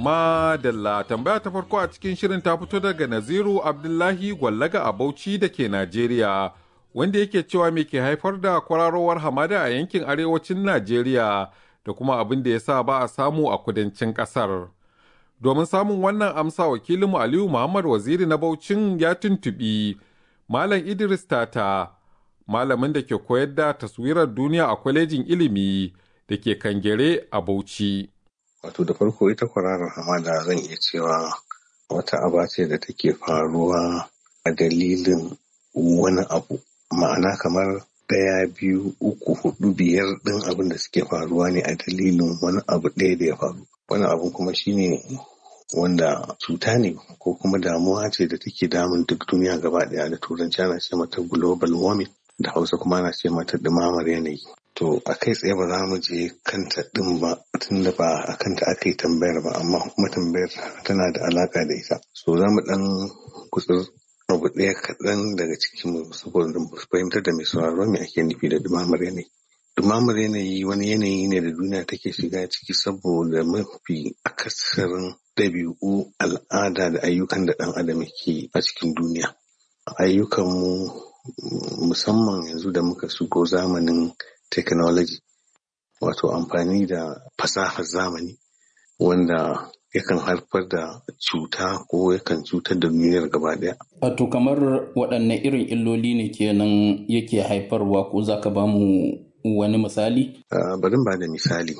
Madalla tambaya ta farko a cikin shirin ta fito daga Naziru Abdullahi Gwallaga a Bauchi da ke Najeriya, wanda yake cewa me ke haifar da kwararowar hamada a yankin arewacin Najeriya da kuma abin da ya sa ba a samu a kudancin ƙasar. Domin samun wannan amsa wakilinmu Aliyu Muhammad Waziri na Baucin ya tuntuɓi Malam Idris Tata, malamin da ke koyar da taswirar duniya a kwalejin ilimi da ke Kangere a Bauchi. Wato da farko ita kwararar hamada zan iya cewa wata aba ce da take faruwa a dalilin wani abu ma'ana kamar ɗaya biyu uku hudu biyar ɗin abin da suke faruwa ne a dalilin wani abu ɗaya da ya faru wani abu kuma shine wanda cuta ne ko kuma damuwa ce da take damun duk duniya gaba ɗaya da turanci ana ce mata global warming da hausa kuma ana ce mata ɗumamar yanayi to a kai tsaye ba za mu je kanta ɗin ba tun da ba a kanta aka yi tambayar ba amma kuma tambayar tana da alaka da ita so za mu ɗan kutsur abu ɗaya kaɗan daga cikin mu saboda fahimtar da mai sauraro me ake nufi da dumamar yanayi dumamar yanayi wani yanayi ne da duniya take shiga ciki saboda mafi akasarin ɗabi'u al'ada da ayyukan da ɗan adam ke a cikin duniya ayyukanmu musamman yanzu da muka shigo zamanin technology wato amfani da fasahar zamani wanda yakan haifar da cuta ko yakan cutar da duniyar gaba daya. Wato kamar waɗanne irin illoli ne kenan yake haifarwa ko za ka ba mu wani misali? Bari ba da misali.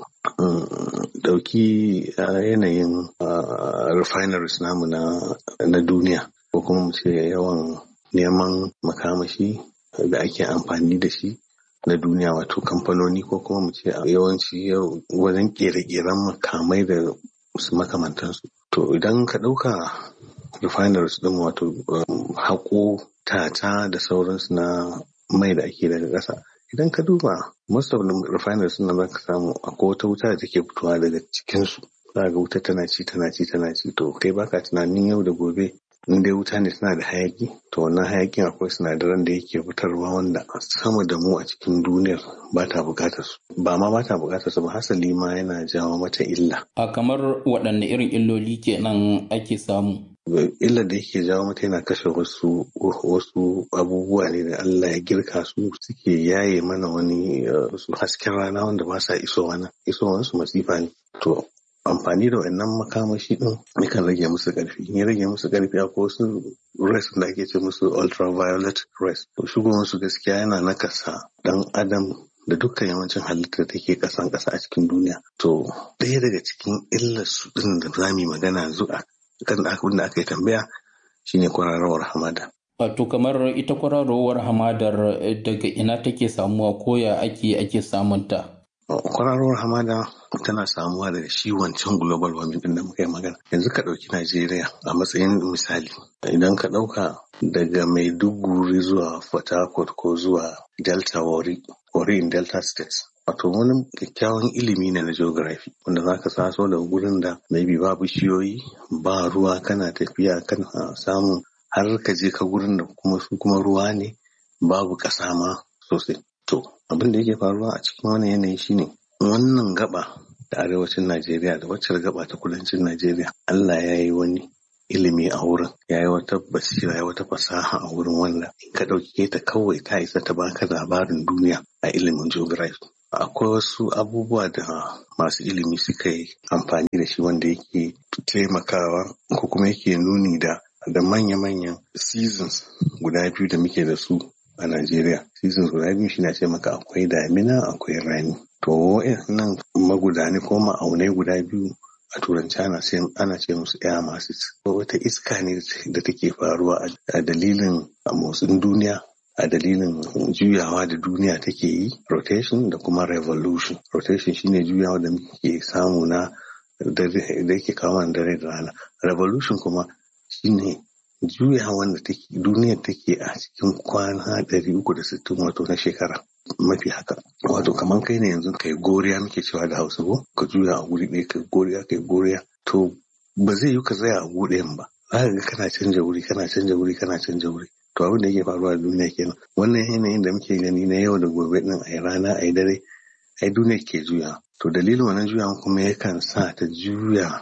Ɗauki yanayin refineries namu na duniya ko kuma mu ce yawan neman makamashi da ake amfani da shi na duniya wato kamfanoni ko kuma mu ce yawanci wajen kere-keren makamai da su makamantansu. To idan ka ɗauka refineries ɗin wato haƙo tata da sauransu na mai da ake daga ƙasa. Idan ka duba most of the refineries ɗin za ka samu akwai wata wuta da take fitowa daga cikinsu. Za ga wuta tana ci tana ci tana ci to kai baka tunanin yau da gobe in dai wuta ne tana da hayaki to wannan hayakin akwai sinadaran da yake fitarwa wanda sama da mu a cikin duniyar ba ta bukatar su ba ma ba ta bukatar su ba hasali ma yana jawo mata illa a kamar waɗanne irin illoli kenan ake samu illar da yake jawo mata yana kashe wasu wasu abubuwa ne da Allah ya girka su suke yaye mana wani su hasken rana wanda ba sa isowa nan isowansu masifa ne to amfani da wannan makamashi din yakan rage musu ƙarfi in ya rage musu ƙarfi akwai wasu rays da ake ce musu ultraviolet rays to shigowar su gaskiya yana nakasa dan adam da dukkan yawancin halittar da take ƙasan ƙasa a cikin duniya to ɗaya daga cikin illar su din da za mu magana yanzu a kan abin da aka yi tambaya shine kwararowar hamada Wato kamar ita kwararowar hamadar daga ina take samuwa ko ya ake ake samunta? kwararowar hamada tana samuwa daga shi wancan global warming din da muka yi magana yanzu ka ɗauki najeriya a matsayin misali idan ka ɗauka daga maiduguri zuwa port harcourt ko zuwa delta wari wari in delta states wato wani kyakkyawan ilimi ne na geography wanda za ka saso da gurin da maybe ba bishiyoyi ba ruwa kana tafiya kana samun har ka je ka gurin da kuma su kuma ruwa ne babu ƙasa ma sosai To, abin da yake faruwa a cikin wani yanayi shine wannan gaba da arewacin Najeriya da wacce gaba ta kudancin Najeriya Allah ya yi wani ilimi a wurin ya yi wata basira ya wata fasaha a wurin wanda in ka ɗauke ta kawai ta isa ta baka labarin duniya a ilimin geography. Akwai wasu abubuwa da masu ilimi suka yi amfani da shi wanda yake taimakawa ko kuma yake nuni da da manya-manyan seasons guda biyu da muke da su a Najeriya. Seasons guda biyu shi na ce maka akwai damina akwai rani. To nan magudani ko ma'aunai guda biyu a turanci ana ce ana ce musu air masses. Wata iska ne da take faruwa a dalilin motsin duniya a dalilin juyawa da duniya take yi rotation da kuma revolution. Rotation shine juyawa da muke samu na da yake kawo dare da rana. Revolution kuma shine juyawan da duniyar take a cikin kwana ɗari uku da sittin wato na shekara mafi haka wato kamar kai ne yanzu kai goriya muke cewa da hausa ko ka juya a guri ɗaya kai goriya kai goriya to ba zai yi ka tsaya a guri ɗayan ba za ka ga kana canja wuri kana canja wuri kana canja wuri to abin da yake faruwa a duniya kenan wannan yanayin da muke gani na yau da gobe din a rana a dare ai duniya ke juya to dalilin wannan juyawan kuma yakan sa ta juya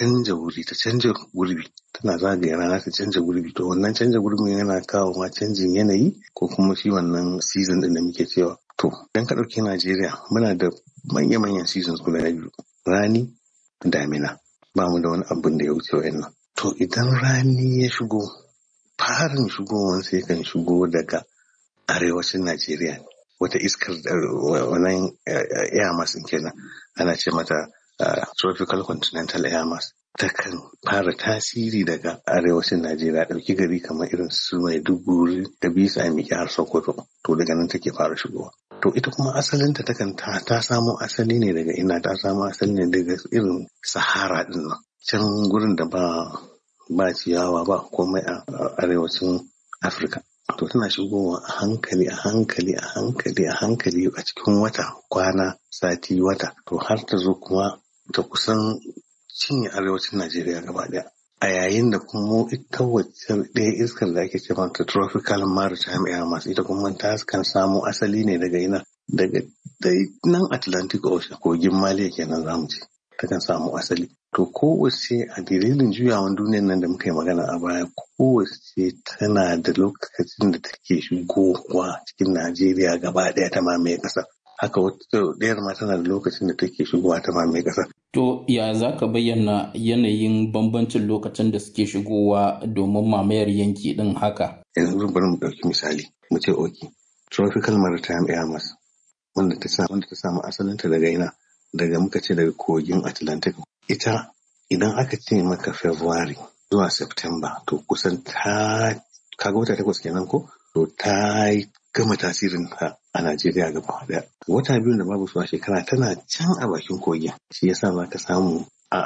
canja wuri ta canja gurbi tana zagaya rana ta canja gurbi to wannan canja gurbin yana kawo ma canjin yanayi ko kuma shi wannan season din da muke cewa to idan ka ɗauki Najeriya muna da manya-manyan seasons guda biyu rani damina ba mu da wani abin da ya wuce wa'annan to idan rani ya shigo farin shigowan sai kan shigo daga arewacin Najeriya ne wata iskar wannan air mass kenan ana ce mata tropical continental air mass takan fara tasiri daga arewacin Najeriya ɗauki gari kamar irin su Maiduguri da bisa miƙe har Sokoto to daga nan take fara shigowa to ita kuma asalinta takan ta, ta samo asali ne daga ina ta samo asali ne daga irin Sahara din nan can gurin da ba ba ciyawa ba komai a arewacin Afirka to tana shigowa a hankali a hankali a hankali a hankali a cikin wata kwana sati wata to har ta zo kuma ta kusan cinye arewacin Najeriya gaba daya a yayin da kuma ita wacce ɗaya iskar da ake ce mata tropical maritime air mass ita kuma ta kan samo asali ne daga ina daga dai nan Atlantic Ocean kogin Maliya kenan zamu ce ta kan samu asali to kowace a dalilin juyawan duniyar nan da muka yi magana a baya kowace tana da lokacin da take shigowa cikin Najeriya gaba ɗaya ta mamaye ƙasa haka wata ɗayar ma tana da lokacin da take shigowa ta mamaye ƙasa To ya za ka bayyana yanayin bambancin lokacin da suke shigowa domin mamayar yanki ɗin haka? Yanzu bari mu ɗauki misali mu ce oki tropical maritime air mass wanda ta samu wanda ta samu asalinta daga ina daga muka ce daga kogin Atlantic ita idan aka ce maka February zuwa September to kusan ta kaga wata takwas kenan ko to ta gama tasirin ta a Najeriya gaba daya. Wata biyu da babu su a shekara tana can a bakin kogin. Shi yasa za ka samu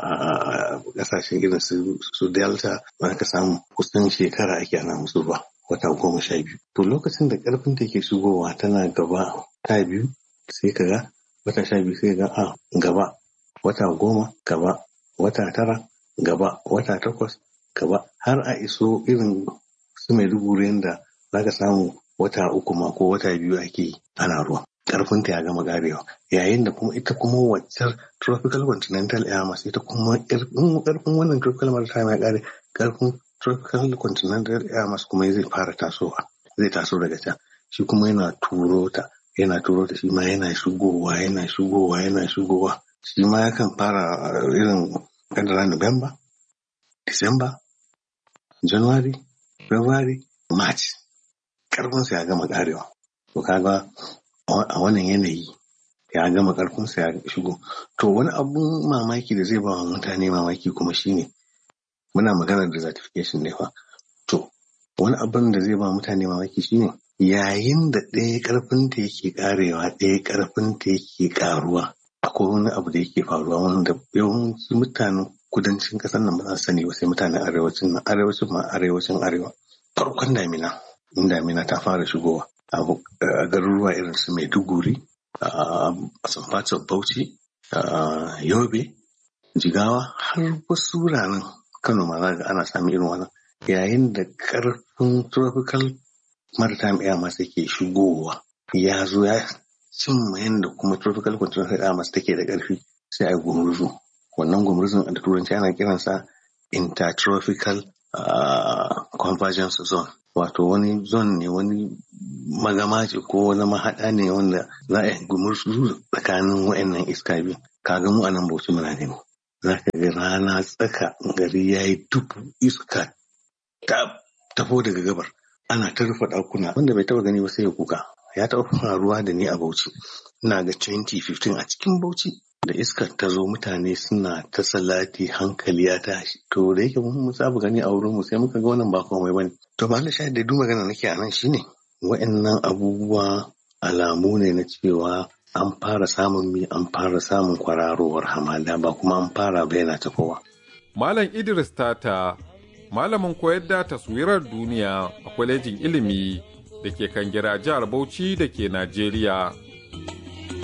a kasashen irin su Delta za ka samu kusan shekara ake ana musu ba. Wata goma sha biyu. To lokacin da karfin ta ke shigowa tana gaba ta biyu sai ka ga wata sha biyu sai ga a gaba wata goma gaba wata tara gaba wata takwas gaba har a iso irin su Maiduguri da za ka samu wata uku ma ko wata biyu ake ana ruwa karfinta ya gama garewa yayin da kuma ita kuma waccar tropical continental air mass ita kuma karfin wannan tropical maritime ya kare karfin tropical continental air mass kuma zai fara tasowa zai taso daga can shi kuma yana turo ta yana turo ta shi ma yana shigowa yana shigowa yana shigowa shi ma yakan fara irin kadara November December January February March karfinsa ya gama karewa to kaga a wannan yanayi ya gama karfinsa ya shigo to wani abun mamaki da zai ba wa mutane mamaki kuma shine muna maganar desertification ne fa to wani abun da zai ba mutane mamaki shine yayin da ɗaya karfin ta yake karewa ɗaya karfin ta yake karuwa akwai wani abu da yake faruwa wanda yawanci mutanen kudancin ƙasar nan ba za su sani ba sai mutanen arewacin nan arewacin ma arewacin arewa farkon damina in damina ta fara shigowa a garuruwa irin su maiduguri a samfatar bauchi yobe jigawa har wasu wuraren kano ma za ana samun irin wannan yayin da karfin tropical maritime air mass yake shigowa ya zo ya cimma yadda kuma tropical continental air mass take da karfi sai a yi gumurzu wannan gumurzun da turanci ana kiransa intertropical convergence zone wato wani zone ne wani magama ce ko wani mahaɗa ne wanda za a yi gumurzu tsakanin wa'annan iska biyu kaga mu a nan bauchi muna ne za ka ga rana tsaka gari ya yi dubu iska ta tafo daga gabar ana ta rufe ɗakuna wanda bai taɓa gani ba sai ya kuka ya taɓa faruwa da ni a bauchi ina ga 2015 a cikin bauchi da iskar ta zo mutane suna ta salati hankali ya tashi to da yake mun saba gani a wurin mu sai muka ga wannan ba komai bane to ba shayar da duk magana nake a nan shine wa'annan abubuwa alamu ne na cewa an fara samun mi an fara samun kwararowar hamada ba kuma an fara bayyana ta kowa Malam Idris Tata malamin koyar da taswirar duniya a kwalejin ilimi da ke kan gira jihar Bauchi da ke Najeriya